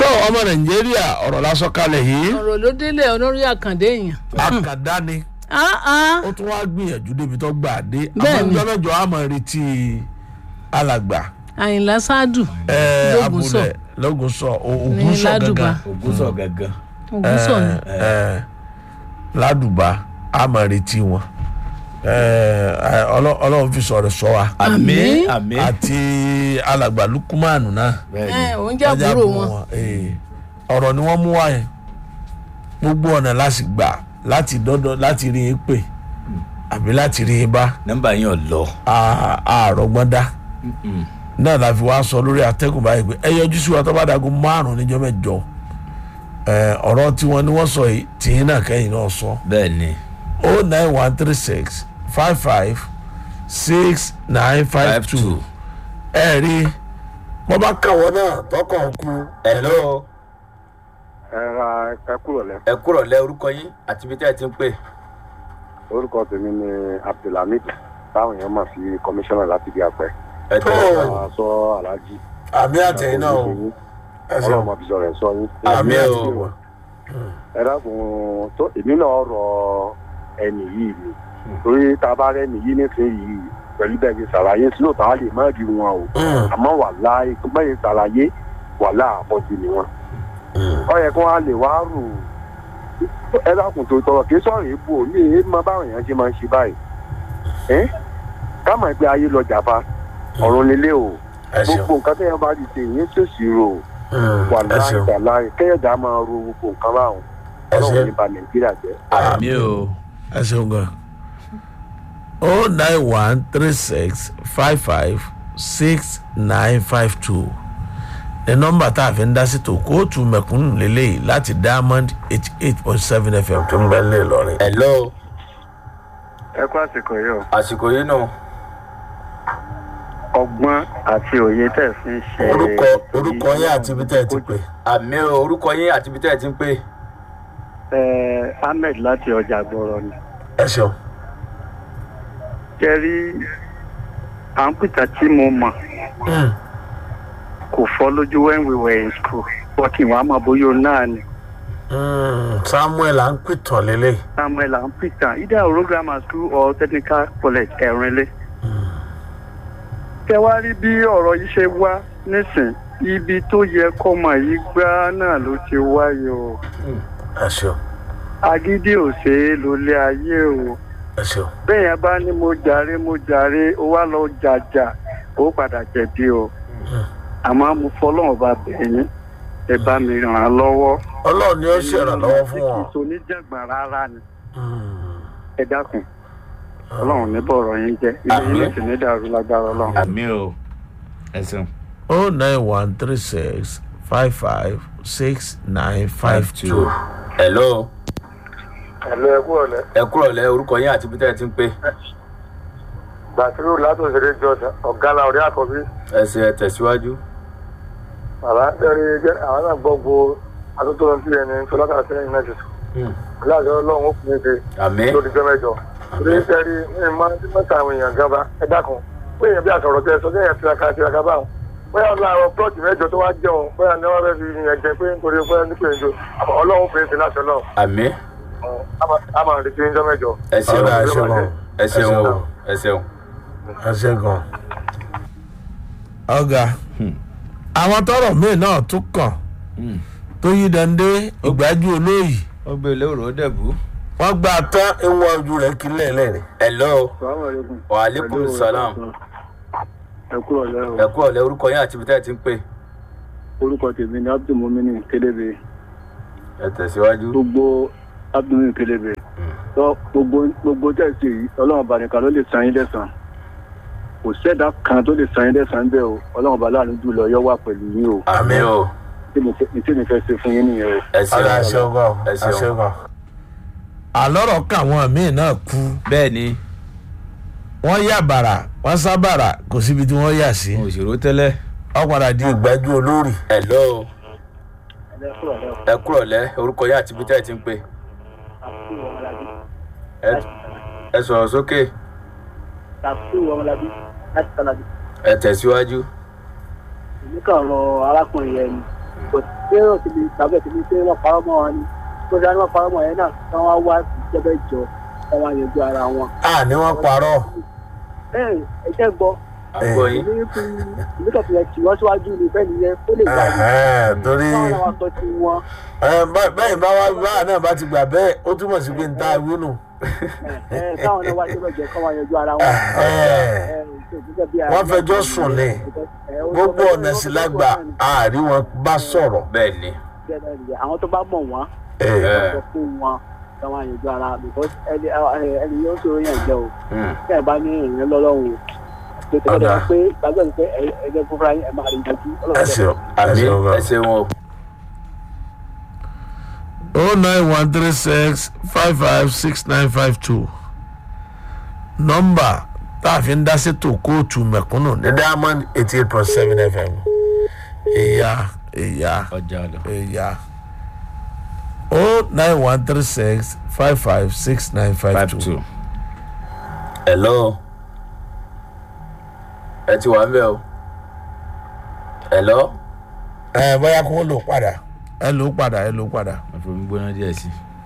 tó ọmọ nàìjíríà ọ̀rọ̀ lásán kalẹ̀ yìí ọ̀rọ̀ ló délé olórí àkàndé èèyàn. àkàdá ni Ah, ah. ó tún wá gbìyànjú débi tó gbà dé Bẹ́ẹ̀ni. àmọ́jọ́mẹ́jọ àmọ́ retí alàgbà àyìnlá ṣáàdù ẹ, Lógúnsọ. abúlé lógúnsọ o- ní ògúnsọ ládùbà gangan ògúnṣọ gangan. ògúnsọ ni. ẹ, ládùbà àmọ́ retí wọn ẹ, ẹ, Ọlọ́- ọlọ́run fi sọ̀rọ̀ sọ wa àmín àmín. àti alàgbà lukumanu náà bẹ́ẹ̀ ẹ ni òun jẹ́ àbúrò wọn. ee, ọ̀rọ̀ ni wọ́n mú wá yẹn gbogbo ọ̀nà láti gbà láti dọ́dọ̀ láti rí yín pè àbí láti rí yín bá nọ́mbà yín ò lọ. a- àrọ̀gbọ́n dá náà la fi wá sọ lórí atẹ́gùn báyìí pé ẹ yọjú sí wa tó bá dago márùn níjọ́ mẹ́jọ ẹ, ọ̀rọ̀ tiwọn ni wọ́n sọ yìí tìyín náà kẹ́yìn náà sọ bẹ́ẹ̀ ni o nine one three six five five six nine five five two two. ẹ rí mo bá kàwọ́ náà tọkàn kú hello ẹ ra ẹ kúrò lẹ ẹ kúrọ̀ lẹ orúkọ yín àti ibi tẹ́ ẹ ti ń pè. orúkọ tèmi ni abdulhamid táwọn èèyàn máa fi kọmíṣánná láti bí apẹ ẹ tẹ́ ẹ wá. máa sọ aláàjì àmì àtẹ̀yìn náà o ẹ ṣeun. ọlọ́run máa fi sọ rẹ̀ sọ yín. Àmì àmì o. àtẹ̀yìn wa. ẹ dákun tó èmi náà rọ ẹnì yìí ni torí tá a bá rẹ ẹnì yìí nísìnyí pẹ̀lú bẹ́ẹ̀ fi ṣàlàyé sí lóòótọ́ á lè má rí wọn o Mm. àmọ́ wàhálà ìpínlẹ̀ ṣàlàyé wàhálà àpọ̀jù ni wọn. ọ yẹ kí wọn á lè wá rò ó ẹ dákun tó tọrọ kí sọ̀rọ̀ èébú ò ní èé máa báwọn èèyàn ṣe máa ń ṣe báyìí ẹ ká mọ̀ pé ayé lọ jàfa ọ̀run nílé o ẹ ṣeun gbogbo nǹkan tẹ́yàn bá ti ṣe ìyẹn ṣèṣì rò Mm, wà ẹ láì ṣeun gbà láì kẹ́yọ̀dá máa ro gbogbo nǹkan báwọn ẹ ọlọ́run ṣeun ní ba nàìjíríà jẹ́. àmì o. ẹ ṣeun gan. o nine one three six five five six nine five two ní nọ́mbà tá a fi ń dá sí tó kóòtù mẹ̀kúnnù lélẹ́yìí láti diamond eighty eight point seven fm tó ń bẹ lé lọ́rin. hello ẹ kú àsìkò yìí o àsìkò yìí nù. ọgbọ́n àti òye tẹ̀ fi ń ṣe. orúkọ orúkọ yín àti ibi tẹ́ ẹ ti pè. àmì o orúkọ yín àti ibi tẹ́ ẹ ti ń pè. ẹ ahmed láti ọjà gbọ́rọ̀ ni. ẹ ṣeun. jẹ́rí àǹpìtà tí mo mọ̀ Mm, kò fọ́ lójú when we were in school wọ́kì wàá mọ̀ bóyá o náà ni mm, samuel à ń pìtàn lélẹ́yìí. samuel àǹpìtà either oro grammar school or technical college ẹ̀rìnlé. tẹ́wárí bí ọ̀rọ̀ yìí ṣe wá nísìn ibi tó yẹ kọ́mọ yìí gbá náà ló ti wáyé o ẹ ṣeun agídí ò ṣe é lólé ayé o ẹ ṣeun. bẹ́ẹ̀ yẹn bá ní mo jàre mo jàre ó wá lọ jàjà ó padà jẹ̀bi o àmọ́ mo fọlọ́run bá bẹ̀yìn ẹ bá mi ràn án lọ́wọ́. ọlọ́run ni ó ṣèrànlọ́wọ́ fún wọn. kì í so oníjàngbọ̀n rárá ni Mm, ẹ dákun ọlọ́run ní bọ̀rọ̀ yín jẹ́ ilé yín lè sì ní dàrú lágbára ọlọ́run. àmì o. ẹ ṣeun. o nine one three six five five six nine five two. hello ẹ̀lọ́ ẹ̀kú ọ̀lẹ́ ẹ kúrọ̀ lẹ orúkọ yín àti ibi tẹ́ ẹ ti ń pè. gbàtírù látòsèré jọ̀sán ọ̀gá la ọ̀rẹ́ àkọ́bí ẹ ṣe ẹ tẹ̀síwájú. bàbá ẹ̀rí jẹ́ àwọn náà gbọ́ gbo àtúntò sí ẹni fọlọ́kà sẹ́yìn náà ti sùn láàjọ ọlọ́run ó fún mi ṣe àmì lórí jọ́ mẹ́jọ. torí ẹ̀rí ní máa ń mẹ́ta àwọn èèyàn gan bá ẹ dákun pé èèyàn bí àsọ̀rọ̀ tẹ sọ kéèyàn tiraka tiraka báwọn bóyá ọ̀la àwọn plọ́ọ̀tì mẹ́jọ tó wá jẹun bóyá ní wọ́n fẹ́ fi yẹn jẹ pé nítorí bóyá nípa èjò ọlọ́run fèsì láṣọ náà àmì a máa retí ní jọ́ mẹ́jọ. ẹ ṣeun Ọ̀rẹ́, ẹ ṣeun o. ẹ ṣeun o ẹ ṣeun. ẹ ṣe gan. ọ̀gá àwọn tọrọ míì náà tún kàn tó yí dande ìgbájú olóyè ó gbé lóòrò ó dẹ̀bú. wọ́n gba tán ìwọ̀n ojú rẹ̀ kí lẹ́ẹ̀lẹ́rìn. hello wa aleykum salam ẹ kúrò lẹ́rọ ẹ kúrọ̀ lẹ orúkọ yín àti ibi tẹ́ ẹ ti ń pè. orúkọ tèmi ni abdulmumini kelebe ẹ tẹ̀síwájú. gbogbo abdulmumini kelebe tó gbogbo gbogbo tẹ̀sí yìí ọlọ́run bànìkan ló lè san yín lẹ́sàn kò sẹ́dá kan tó lè san yín lẹ́sàn bẹ́ẹ̀ o ọlọ́run bá láàánú jùlọ yọ wà pẹ̀lú yín o àmì o ní tí mi fẹ́ ṣe fún yín nìyẹn o. ẹ ọ̀rẹ́ ẹ ṣeun. ṣeun gan. ẹ ẹ ṣeun. ṣeun gan. àlọ́rọ̀ káwọn míì náà kú bẹ́ẹ̀ ni wọ́n yà bàrà wọ́n sá bàrà kò síbi tí wọ́n yà sí. òṣèré tẹ́lẹ̀. wọ́n padà di ìgbájú olórí. hello ẹ kúrọ̀ lẹ orúkọ yín àti ibi tẹ́ ẹ ti ń pè. ẹ- ẹ sọ̀rọ̀ sókè ẹ tẹ̀síwájú. èmi kàn rọ arákùnrin yẹn ni kò sí èrò tí mi tàbí tí mi pé wọ́n parọ́ mọ́ wọn ni tó dáa ní wọ́n parọ́ mọ́ yẹn náà kí wọ́n wá ìjọba ìjọ kí wọ́n yanjú ara wọn. a ní wọ́n parọ́ ẹ ẹ jẹ́ gbọ́ àgbọ̀ yín èmi fi èmi kàn fi ẹ̀ tì wọ́n síwájú ní bẹ́ẹ̀ nìyẹn ó lè gbà ní Ẹ̀hẹ́n, torí káwọn náà wá sọ ti wọn ẹ, bá- bẹ́ẹ̀ bá wá báà náà bá ti gbà bẹ́ẹ̀ ó túmọ̀ sí pé n ta ìwé nù. ẹ ẹ káwọn náà wá ìjọba ìjọ kí wọ́n yanjú ara wọn. Ẹ̀hẹ́n, wọ́n fẹjọ́ sùn ní gbogbo ọ̀nà sí lágbà àárí wọn bá sọ̀rọ̀. bẹ́ẹ̀ ni àwọn tó bá mọ̀ wọ́n Ẹ̀, Ẹ̀. sọ fún wọn káwọn yanjú ara because ẹni ẹ- ẹni yóò ṣòro yẹn jẹ o Mm. tí ẹ bá ní èèyàn lọ́lọ́run o tètè Ọ̀dà. lọ́dọ̀ pé gbàgbọ́ ni pé ẹ- ẹgbẹ́ fúnra yín ẹ máa rí ìdájú ẹ ṣeun ẹ àmì ṣeun ẹ gan. ṣeun o o nine one three six five five six nine five two nọ́mbà tá a fi ń dá sétò kóòtù mẹ̀kúnnù ní diamond eighty eight point seven fm ìyá ìyá ọjà lọ. ìyá o nine one three six five five six nine five two. hello ẹ ti wà ń bẹ o hello ẹ bóyá kó lò padà ẹ lò padà ẹ lò padà. àfomi gbóná díẹ̀ sí i.